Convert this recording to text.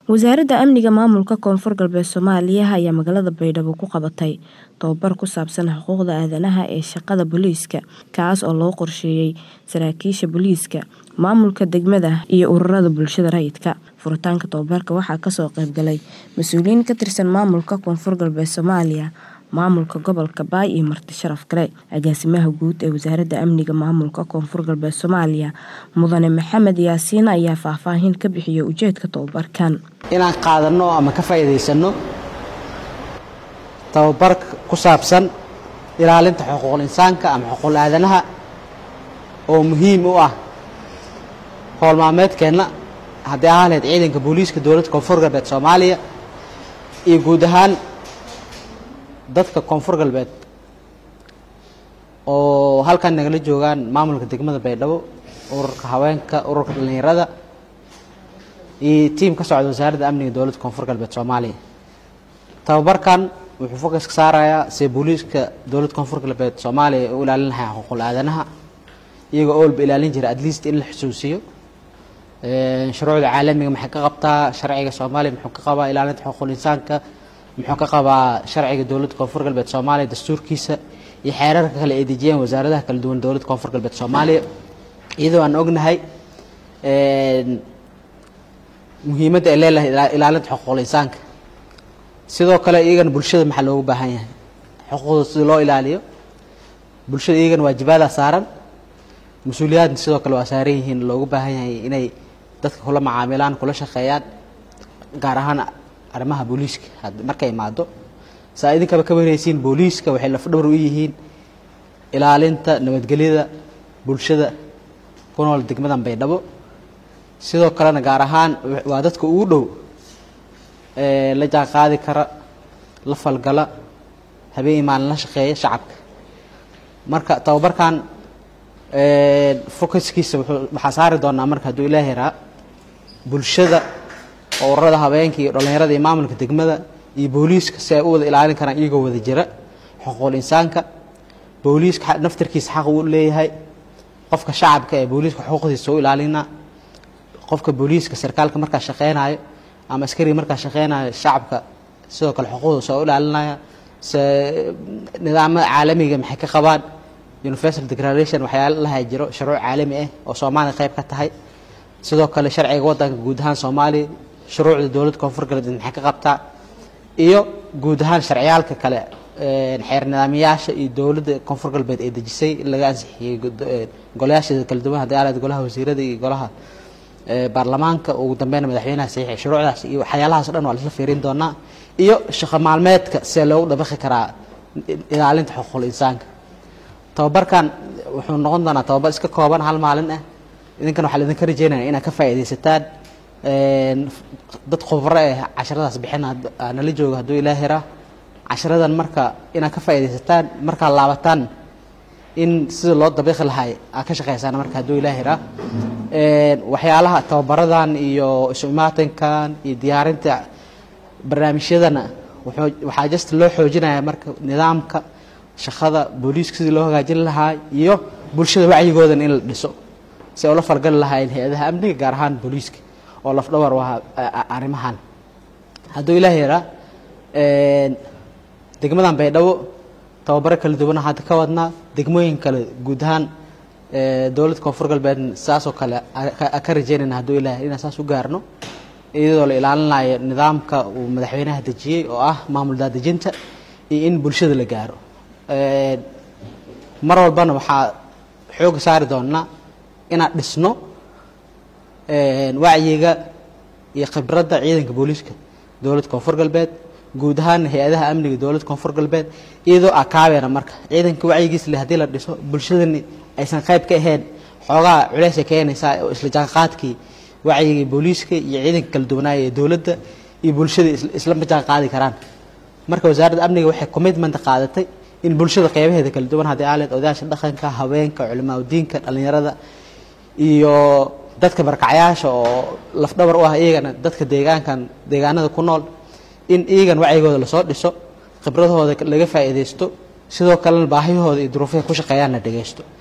Wasaaradda Amniga Maamulka Koonfur Galbeed Soomaaliya ayaa magaalada Baydhabo ku qabatay tababar ku saabsan xuquuqda aadanaha ee shaqada booliiska kaas oo loo qorsheeyay saraakiisha booliiska, maamulka degmada iyo ururada bulshada rayidka. Furitaanka tababarka waxaa kasoo qayb galay mas'uuliyiin ka tirsan maamulka Koonfur Galbeed Soomaaliya, maamulka gobolka Baay iyo marti sharaf kale. Agaasimaha guud ee Wasaaradda Amniga Maamulka Koonfur Galbeed Soomaaliya, Mudane Maxamed Yaasiin ayaa faahfaahin ka bixiyay ujeedka tababarkan. inaan qaadano ama ka faa'iidaysano tababar ku saabsan ilaalinta xuquuqul insaanka ama xuquuqul aadanaha oo muhiim u ah howl maalmeedkeenna haddii ahaan lahayd ciidanka booliiska dowladda koonfur galbeed soomaaliya iyo guud ahaan dadka koonfur galbeed oo halkan nagala joogaan maamulka degmada baydhabo ururka haweenka ururka dhallinyarada iyo tiim ka socda wasaaradda amniga dowladda koonfur galbeed soomaaliya tababarkan wuxuu fokas ka saarayaa see booliiska dowladda koonfur galbeed soomaaliya u ilaalin lahaa xuquuqul aadanaha iyagoo oolba ilaalin jira at least in la xusuusiyo shuruucda caalamiga maxay ka qabtaa sharciga soomaaliya muxuu ka qabaa ilaalinta xuquuqul insaanka muxuu ka qabaa sharciga dowladda koonfur galbeed soomaaliya dastuurkiisa iyo xeerarka kale ay dejiyeen wasaaradaha kala duwan dowladda koonfur galbeed soomaaliya iyadoo aan ognahay muhiimadda ay leedahay ilaalinta xuquuqul insaanka sidoo kale iyagana bulshada maxaa loogu baahan yahay xuquuqda sida loo ilaaliyo bulshada iyagana waajibaadaa saaran mas-uuliyaadna sidoo kale waa saaran yihiin loogu baahan yahay inay dadka kula macaamilaan kula shaqeeyaan gaar ahaan arrimaha booliiska markay imaado saa idinkaba ka wareysiin booliiska waxay lafdhowr u yihiin ilaalinta nabadgelyada bulshada ku nool degmadan baydhabo sidoo kalena gaar ahaan waa dadka ugu dhow la jaan qaadi kara la falgala habeen maalin la shaqeeya shacabka marka tababarkan focuskiisa waxaa saari doonaa marka hadduu ilaah yaraa bulshada ururada habeenka iyo dhallinyarada iyo maamulka degmada iyo booliiska si ay u wada ilaalin karaan iyagoo wada jira xuquuqul insaanka booliiska naftarkiisa xaq uu leeyahay qofka shacabka ee booliiska xuquuqdiisa u ilaalina qofka booliiska sarkaalka markaa shaqeynayo ama askariga markaa shaqeynayo shacabka sidoo kale xuquuqdiisa oo ilaalinaya se nidaamada caalamiga maxay ka qabaan universal declaration waxyaala laha jiro shuruuc caalami ah oo soomaaliya qayb ka tahay sidoo kale sharciga waddanka guud ahaan soomaaliya shuruucda dowladda koonfur galbeed maxay ka qabtaa iyo guud ahaan sharciyaalka kale xeer nidaamiyaasha iyo dowladda koonfur galbeed ee dejisay in laga ansixiyey golayaasheeda kala duwan haddii aalayd golaha wasiirada iyo golaha baarlamaanka ugu dambeyna madaxweynaha saxiixay shuruucdaas iyo waxyaalahaas o dhan waa laisla fiirin doonaa iyo shaqo maalmeedka see loogu dabaqi karaa ilaalinta xuquuqul insaanka tababarkan wuxuu noqon doonaa tababar iska kooban hal maalin ah idinkan waxaa laidinka rajeynaya inaad ka faa'iidaysataan dad khubro eh casharadaas bixin nala jooga hadduu ilaah yaraa casharadan marka inaad ka faa'iidaysataan markaad laabataan in sida loo dabiiqi lahay aad ka shaqeysaan marka hadduu ilaah yaraa waxyaalaha tababaradan iyo isu imaatinkan iyo diyaarinta barnaamijyadana waxaa just loo xoojinaya marka nidaamka shaqada booliiska sidii loo hagaajin lahaa iyo bulshada wacyigoodan in la dhiso si ay ula falgali lahaayeen hay-adaha amniga gaar ahaan booliiska oo lafdhawar u ahaa arrimahan hadduu ilaah yaraa degmadan baydhabo tababaro kala duwana hadda ka wadnaa degmooyin kale guud ahaan dowladda koonfur galbeedna saasoo kale ka rajeynayna hadduu ilaah inaan saas u gaarno iyadoo la ilaalinayo nidaamka uu madaxweynaha dejiyey oo ah maamul daadejinta iyo in bulshada la gaaro mar walbana waxaa xooga saari doonaa inaan dhisno wacyiga iyo khibradda ciidanka booliiska dowladda koonfur galbeed guud ahaan hay-adaha amniga dowladda koonfur galbeed iyadoo akaabeena marka ciidanka wacyigiis le haddii la dhiso bulshadani aysan qayb ka ahayn xoogaa culeysay keenaysaa oo isla jaanqaadkii wacyigii booliiska iyo ciidanka kala duwanaaya ee dowladda iyo bulshada islama jaan qaadi karaan marka wasaaradda amniga waxay commitment qaadatay in bulshada qeybaheeda kala duwan haddii aaleed odayaasha dhaqanka haweenka culimaadudiinka dhallinyarada iyo dadka barkacyaasha oo lafdhabar u ah iyagana dadka deegaankan deegaanada ku nool in iyagan wacyigooda lasoo dhiso khibradahooda laga faa'iidaysto sidoo kalena baahiyahooda iyo duruufahay ku shaqeeyaan la dhegaysto